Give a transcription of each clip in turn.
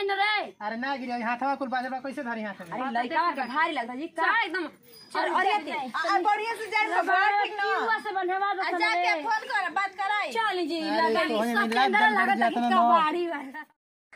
गिराई न रे अरे ना गिरी हाथवा कुल बाजरा कैसे धरी हाथ में अरे लड़का के भारी लगता जी का एकदम और अरे बढ़िया से जाए तो बाहर ठीक ना युवा से बनवा दो जाके फोन कर बात कराई चल जी अरे लगा तो हमें सब मिला अंदर दम लगा जाता था ना कबाड़ी वाला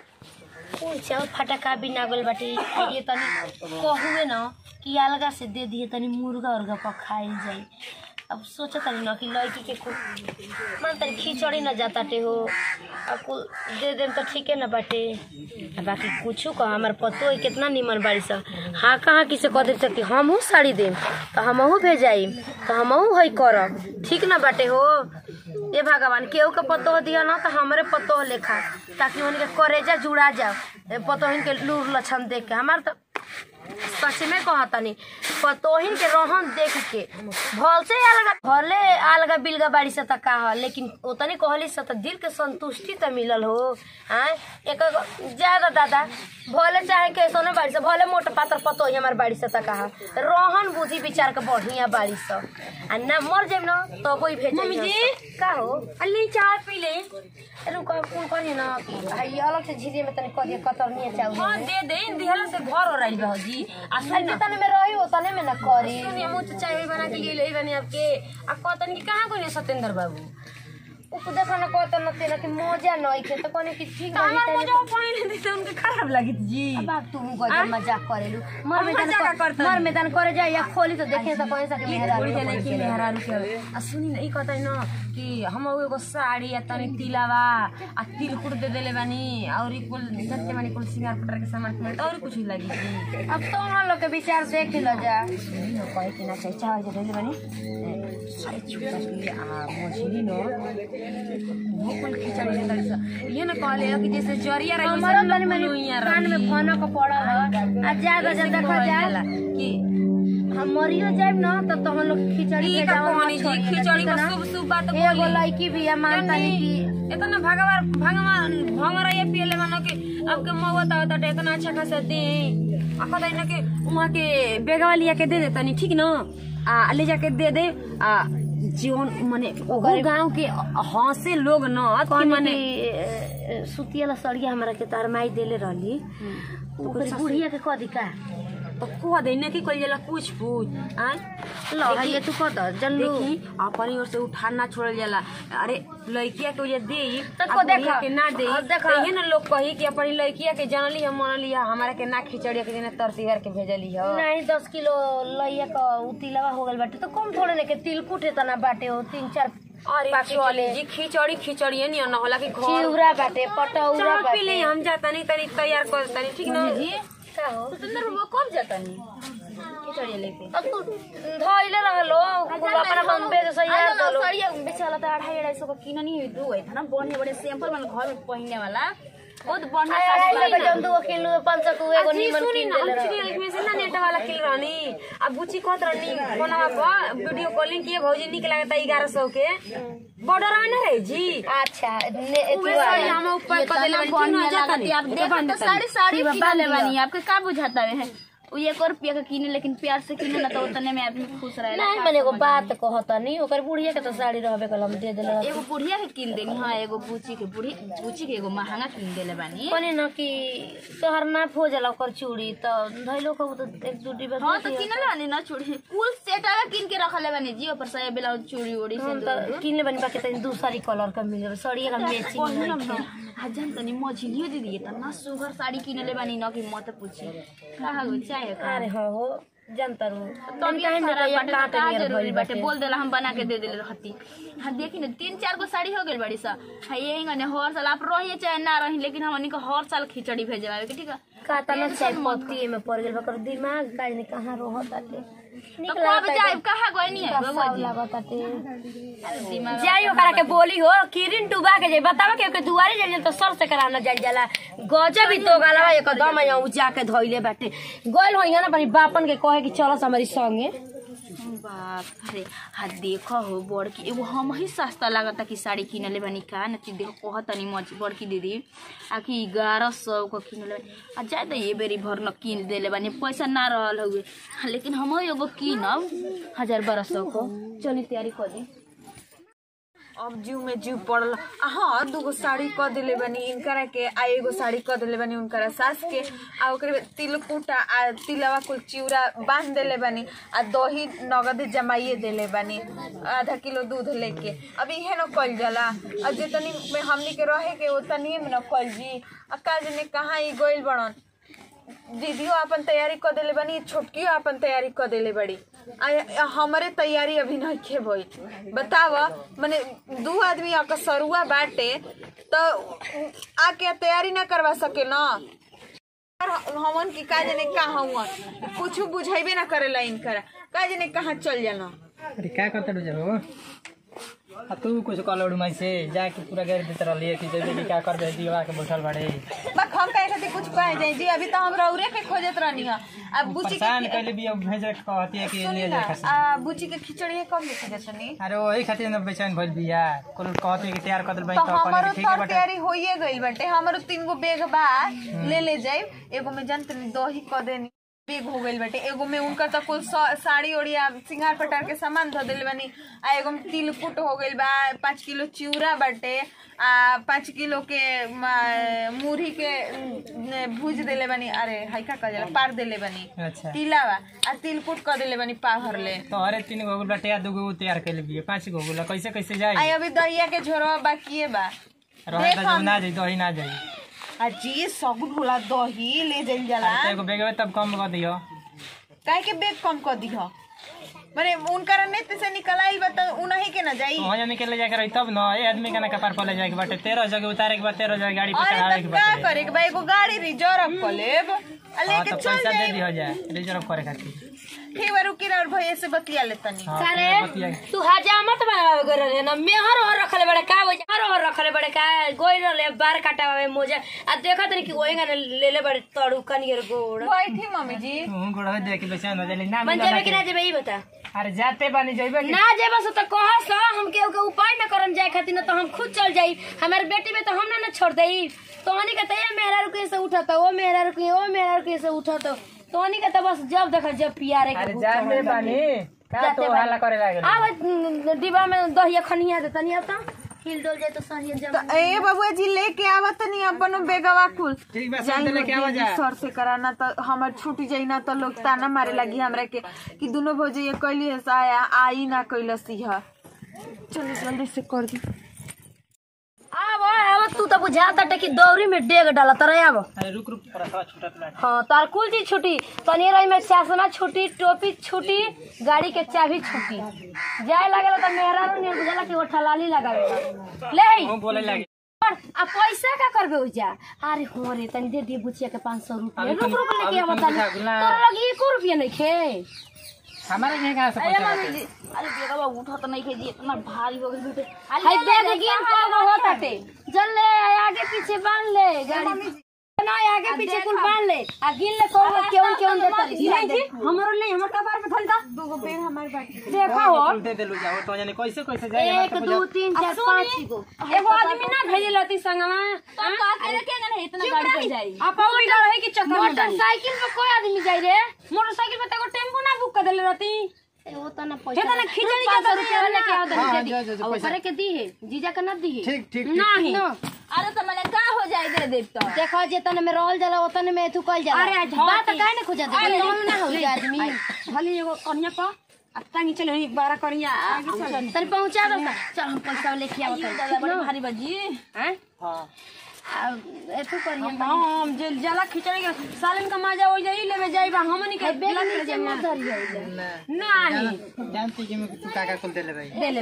चाउ फटका भी ना गल बाटे आ ये तनी कहुए न कि अलगा से दे दिए तनी मुर्गा उर्गा पर खाइल जाई अब सोचा तनी न कि लड़की के कुल मन तनी खिचड़ी न जाताटे हो अब कुल दे देम तो ठीके न बाटे आ बाकी कुछू कह हमार पतो है कितना निमन बाड़ी सब हाँ कहाँ किसे कह दे कि हमहू साड़ी देम तो हमहू भेजाई तो हमहू है करब ठीक न बाटे हो ए भगवान केहू के पतो दिया ना तो हमरे पतो लेखा ताकि उनके करेजा जुड़ा जाओ ए पतोहिन के लूर लक्षण देख के हमार तो सच में कहतनी पतोहिन के रोहन देख के भल से अलगा भले अलगा बिलगा बाड़ी से तक का लेकिन उतनी कहली से तो दिल के संतुष्टि तो मिलल हो आय एक ज्यादा दादा भले चाहे कैसो ने बाड़ी से भले मोटा पातर पतोही हमार बाड़ी से तक का रोहन बुद्धि विचार के बढ़िया बाड़ी से आ ना मर जाइम ना तो कोई भेज मम्मी जी। का हो अल्ली चाय पी ले रुक कौन करिए ना भाई अलग से झिरिए में तनी करिए कतरनिए हां चाउर दे दे इन दिहला से घर हो रही बा जी आ सुन ना तने में रही हो तने में ना करी सुनिए मुझे चाय बना के लिए ले बनी आपके आ कहतन कि कहां कोने सतेंद्र बाबू उ देखो ना कहत न तेना कि मजा नहीं खे तो कोने कि ठीक तो हमार मजा पहले दे उनके खराब लगी जी बाप तू गजब मजाक करेलू मर हम मैदान मजाक कर- करतनी। मर मैदान करे जा या खोली तो देखे तो कहीं सके मेहरा कोई देने की मेहरा रुके आ सुनी ना ई कहतै न कि हम एगो साड़ी आ तनी तिलावा आ तिलकुट दे देले बानी और ई कुल जत्ते बानी कुल सिंगार पटर के सामान किने और कुछ लगी जी अब तो हम लोग के विचार देख लो जा सुनी न कहे कि ना चाहिए चाहे जे देले बानी ए, साड़ी छुटा के आ मछली न वो कुल खिचड़ी दे तड़ी सा ये न कहले कि जैसे जरिया रही हमारा तनी मनी कान में फोन को पड़ल ह आ ज्यादा जा देखा जा कि हम मरियो जाइब ना तो तो हम लोग खिचड़ी ई के का जावन कहानी जी खिचड़ी का शुभ शुभ बात एगो बोली लड़की भी है मानता नहीं कि इतना भगवान भगवान भंगरा ये पियले मानो कि आपके मौत आवता टे इतना अच्छा खासा दे आ कहता ना कि वहाँ के बेगवा लिया के दे दे तनी ठीक न आ ले जाके दे दे आ जीवन माने वो गांव के हंसे लोग न कि कौन माने माने सुतिया सड़िया हमरा के तार माई देले रहली ओकरी बुढ़िया के कदी का तो कह दे न कि कोई जला पूछ पूछ आ लो है तू कत जल्लू देखी अपनी ओर से उठाना छोड़ल जाला अरे लड़किया के वजह दे तो आ को बुढ़िया देखा। के ना दे अब देखा। तो ये ना लोग कही कि अपनी लड़किया के जानली हम मनली है हमारा के ना खिचड़िया के दिन तरतीवर के भेजली है नहीं दस किलो लइया का उतिलवा हो गल बाटे तो कम थोड़े ने के तिलकुट तना बाटे हो तीन चार अरे पाकिट चले ले। जी खिचड़ी खिचड़ी नहीं ना होला कि घर चिउरा बाटे पटौरा चाह पी ले बाटे हम जाता नहीं तनी तैयार कर तनी ठीक ना जी का हो सुंदर वो कब जाता नहीं खिचड़ी लेके अब तू धइले रहलो अपना बम्बे से यार दलो सड़िया बेचे वाला तो अढ़ाई अढ़ाई सौ का किना नहीं हुई दू था ना बढ़िया बढ़िया सैंपल वाला घर में पहनने वाला बहुत बढ़िया अरे साड़ी लगे जम दू किलो पाँच सौ को एगो जी नीमन सुनी किन ना देले हम रह चिड़िया में से ना नेट वाला किल रहनी अब बुची कहत रहनी फोनवा पर वीडियो कॉलिंग किए भौजी निक लागता ग्यारह सौ के बॉर्डर आने रहे जी अच्छा ने उहे साड़ी हम ऊपर कर देले बानी क्यों ना जाता नहीं आप देखो तो साड़ी साड़ी किने वाली आपके का बुझाता है उ एक और रुपया का किने लेकिन प्यार से किने ना तो उतने में आदमी खुश रहेला नहीं मैंने एगो बात कहता नहीं ओकर बुढ़िया के तो साड़ी रहबे कल हम दे देले रहती। एगो बुढ़िया के किन देनी हाँ एगो बूची के बुढ़ी बूची के एगो महंगा किन देले बानी कने न कि तोहर नाप हो जाला ओकर चूड़ी तो धइलो को तो एक दू डिब्बा हाँ दे तो दिया। किनले बानी ना चूड़ी कुल सेट आगा किन के रखले बानी जी ऊपर से ब्लाउज चूड़ी उड़ी हम से तो किनले बनी बाकी तनी दूसरी कलर का मिल साड़ी का मैचिंग पहिनम न हजान तनी मझिलियो दीदी ये तना सुगर साड़ी किनले बानी न कि मत पूछी कहा हो चाहे का अरे हाँ हो जनता रू तनी टाइम खराब में बाटे काट तो का नियर जरूरी भइल बाटे बाटे बोल देला हम बना के दे देले रहती हाँ देखी ना तीन चार गो साड़ी हो गेल बड़ी सा हाँ यही गने हर साल आप रहिए चाहे ना रही लेकिन हमनी को हर साल खिचड़ी भेजवावे के ठीक है का तना चाय पत्ती में पड़ गेल बकर दिमाग का ने कहां रहत आटे तो कब जाए कहाँ गए नहीं है बाबू जी लागत आटे दिमाग जाई ओकरा के बोली हो किरिन डुबा के जाई बतावा के ओके दुआरे जाई तो सर से कराना जाई जाला गजब ही तो गलवा एकदम यहाँ जाके धइले बाटे गइल हो ना बड़ी बापन के कहे कि चलस हमारी संगे बाप अरे हाँ देखो हो बड़की एगो हम ही सस्ता लागता कि साड़ी किनले बानी का न ती देखो कह तनी मच बड़की दीदी आखि ग्यारह सौ को किनले बानी आ जाए तो ये बेरी भर न किन देले बानी पैसा ना रहल हुए हाँ, लेकिन हम एगो किनब हजार बारह सौ को चली तैयारी कर दी अब जीव में जीव पड़ल आ हाँ दूगो साड़ी क दिले बनी इनकरा के आ एगो साड़ी क दिले बनी उनकरा सास के आ ओकरे बाद तिलकुटा आ तिलवा कुल चिउरा बांध देले बनी आ दही नगद जमाइए देले बनी आधा किलो दूध लेके अब इहे न कल जाला आ जितनी में हमनी के रहे के उतनी में न कल जी आ का जाने कहाँ ई गइल बड़न दीदियो अपन तैयारी क देले बनी छोटकियो अपन तैयारी क देले बड़ी आ आ हमरे तैयारी अभी नहीं खे भई बताव माने दू आदमी अकसरुआ बाटे तो आके तैयारी ना करवा सके ना और हमन की का जाने कहाँ हुआ कुछ बुझेबे ना करेला इनकर का जाने कहाँ चल जाना अरे क्या करता डू हो आ तू कुछ कल माई से जाके पूरा गाड़ी देते रहलिए कि जैसे कि क्या कर दे दीवा के बैठल बाड़े बक हम कहे खातिर कुछ कहे जाए जी अभी तो हम रौरे के खोजत रहनी है अब बुची परेशान के कैले भी अब भेजे के कहती है कि सुनी ले ना जाए खासी आ, बुची के खिचड़ी कब लेके जतनी अरे वही खातिर न बेचैन भइल बिया कुल कहती है कि तैयार कर दिल तो तो हमारो अपन ठीक तो है बटे तैयारी होइए गइल बाटे हमारो तीन गो बैग बा ले ले जाए एगो में जन तनी दही क देनी बैग हो गइल बाटे एगो में उनका तो कुल सा- साड़ी ओड़िया सिंगार पटार के सामान धो दिल बनी आ एगो में तिलकुट हो गइल बा पाँच किलो चिउरा बाटे आ पाँच किलो के म, मुरही के न, भूज देले बनी अरे हाई का कह जाला पार देले बनी अच्छा तिलावा आ तिलकुट क देले बनी पाभर ले तो अरे तीन गो गुला तैयार दू गो तैयार कैले बिया पांच गो गुला कैसे कैसे आई जाई अभी दहिया के झोरवा बाकिए बा रहे देख तो हम- ना जाई दही ना जाई आ जी सगुन होला दही ले जाइल जाला अरे तो एगो बेगवे तब कम कर दियो काहे के बैग कम कर दिह माने उनकर नेत्र से निकल आइल बा त उनही के न जाई वहाँ जाने के ले जाकर रही तब न ए आदमी का ना कपार पर ले जाए के बाटे तेरह जगह उतारे के बाद तेरह जगह गाड़ी पे चढ़ावे अरे के त का बाटे करे के बा एगो गाड़ी रिजर्व कर लेब आ हाँ लेके तो चल पैसा दे जाई दिया जाए रिजर्व करे खातिर ठीक बा रुकी और भैया से बतिया ले तनी हाँ, सारे तो बतिया के। तू हजामत बनावे गए रहे ना मेहर और रखले बड़े का हो हर और रखले बड़े का गोई रहे बार काटावे मोजा आ देखा तनी कि ओएगा ना ले ले बड़े तड़ू कनियर गोड़ बैठी मम्मी जी तू गोड़ देख के बेचैन हो जाली ना मन मिला जावे कि ना के। जावे ई बता अरे जाते बानी जइबे कि ना जेबा से तो कहस हम के के उपाय न करम जाए खातिर ना तो हम खुद चल जाई हमारे बेटी में तो हम ना न छोड़ देई तो हनी के तैयार मेहरा रुके से उठा तो वो मेहरा रुके वो मेहरा रुके से उठा तो तो हनी के तो बस जब देखा जब पियारे के अरे भूख जाते चढ़ल बानी का जाते तो बानी। हल्ला करे लागल आव डिब्बा में दहिया खनिया दे तनी आता हिल डोल जाए तो सही जब तो ए बबुआ जी लेके आवा तनी अपन बेगवा कुल ठीक बा जाई सब लेके आवा दीदी जा सर से कराना तो हमर छूट जाई ना तो लोग ताना मारे लगी हमरा के कि दोनों भौजी ये कैली है आया आई ना कैलस यह चलो जल्दी से कर दी आव आव तू तो बुझाता टे कि दौरी में डेग डाला तरह आव अरे रुक रुक थोड़ा छूटत बाटे हाँ तार कुल चीज छुटी तनी रही में चश्मा छुटी टोपी छुटी गाड़ी के चाबी छुटी जाए लगेला तो मेहरा ने बुझाला कि वो ठलाली लगावे ले आई। वो बोले लागे और आ पैसा का करबे उजा अरे हो रे तनी दे दिए बुचिया के 500 रुपया अभी रुक तुम- रुक लेके अभी आवा तुम तनी बुझा गुला। तोरा लगी 1 रुपया नहीं खे हमारे यहाँ कहाँ से अरे पैसा मम्मी बाटे? जी अरे बेगवा उठा तो नहीं के जी इतना भारी हो गई बेटे हाय देख गिन को होता टे चल ले आगे पीछे बांध ले गाड़ी ना आगे पीछे कुल बांध ले आ गिन ले को केवन केवन देता नहीं जी हमरो नहीं हमर कपार पे धल दा दूगो बेग हमारे बाटी देखा हो कुल दे देलू जाओ तो जाने कैसे कैसे जाए एक दो तीन चार पाँच गो एगो आदमी ना भेजे लती संगवा तो का करे के ना इतना गाड़ी पर जाई आप बिगड़ रहे कि चक्कर मोटरसाइकिल पे कोई आदमी जाई रे मोटरसाइकिल पे तो एगो टेम्पू ना बुक कर देले रहती वो तो ना हे पैसा तो ना खिचड़ी के तो रुपया लेके आओ हाँ, दे जा, जा, जा, और पैसा। करे के दी है जीजा के ना दी है ठीक ठीक नहीं अरे तो मैंने का हो जाए दे दे तो देखो जेतने में रोल जाला ओतने में तू कल जाला अरे बात काहे ने खोजा दे लोन ना हो जा आदमी भली एगो कन्या का अत्ता चले ही बारा करिया तनी पहुंचा दो चल हम पैसा लेके आओ दादा बड़ी भारी बजी हैं हाँ एतु करिया हम जे जाला खिचड़ी के सालन का मजा हो जाई लेवे जाई बा हमनी के बेला के जमा नहीं जानती कि मैं तू काका कुल देले भाई दे ले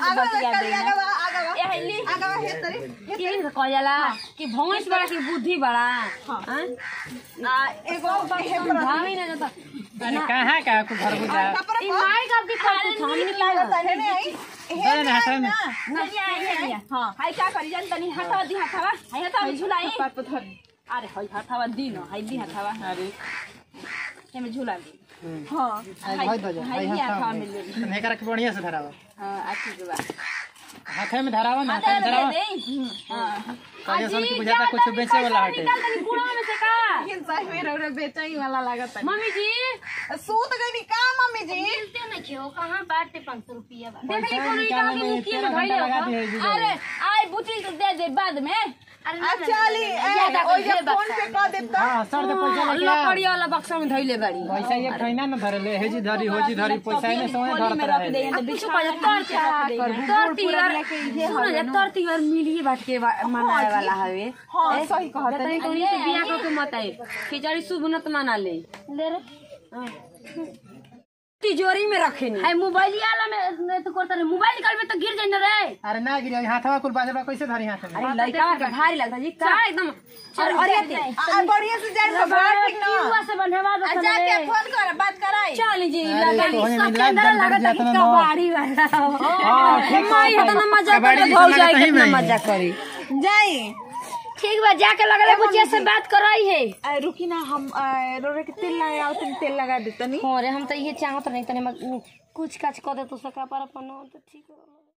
ये तो कह जाला कि भैंस बड़ा की बुद्धि बड़ा हैं आ एगो समझावे ना जाता अरे कहाँ का कुल घर को जा ई माई का की करते हमनी के अरे ना हाथ में हां हाय का करी जान तनी हटावा दी हटावा हाय हटावा झुलाई अरे हाय हटावा दी न हाय दी हटावा अरे एमे झुला दी आई भाई दो हाय दी हटावा मिल गई जा नहीं करा के बढ़िया से धरावा हां अच्छी के बा हाथ में धरावा ना हाथ में दे धरावा दे हां कहियो सन की बुझाता कुछ बेचे वाला हटे निकाल तनी कुड़ा में से का लेकिन सही में रौरा बेचई वाला लागत है मम्मी जी सूत गई का मम्मी जी मिलते नहीं खेओ कहाँ बाटे पाँच सौ रुपया बा देख ली कोनो ईटा निकालने के में मुखिया तेरह में धइले घंटा लगा हो दिए जीजा। अरे आई बुची तो दे दे बाद में अरे ना, ना, चली ज्यादा ओइ कर, जब फोन पे कर देब त हाँ सर तो पैसा लेके आ लकड़ी वाला बक्सा में धइले बाड़ी पैसा एक ठैना न धरले हेजी धरी होजी धरी पैसा ने समय धरत रहे कुछ पा तर तर तिहार सुन जा तर तिहार मिलिए बाट के बा- मनाए वाला हवे हां सही कहत तनी तनी से बिया को के मत आए खिचड़ी शुभ नत मना ले ले रे तिजोरी में रखे नी है मोबाइल वाला में तो करता रे मोबाइल निकालबे तो गिर जाई न रे अरे ना गिरी हाथवा कुल बाजबा कैसे धरी हाथ में अरे लड़का के भारी लगता जी का एकदम और अरे ते आ बढ़िया से जाए तो बात ठीक ना किवा से बनवा दो जाके फोन कर बात कराई चल जी अरे लगा तो हमें सब मिला अंदर दम लगता जाता कि ना। कबाड़ी वाला हाँ, ठीक माई है। इतना मजा कबाड़ी करे जैसा भौज लगता जाए ही कितना नहीं। मजा करे जाई ठीक बा जाके लगले बुचिया से बात करई है आ, रुकी ना हम आ, रोरे के तेल लगा तनी तेल लगा देतनी अरे हम तो ये चाहत नहीं तने कुछ काच कर दे तो सकरा पर अपन तो ठीक हो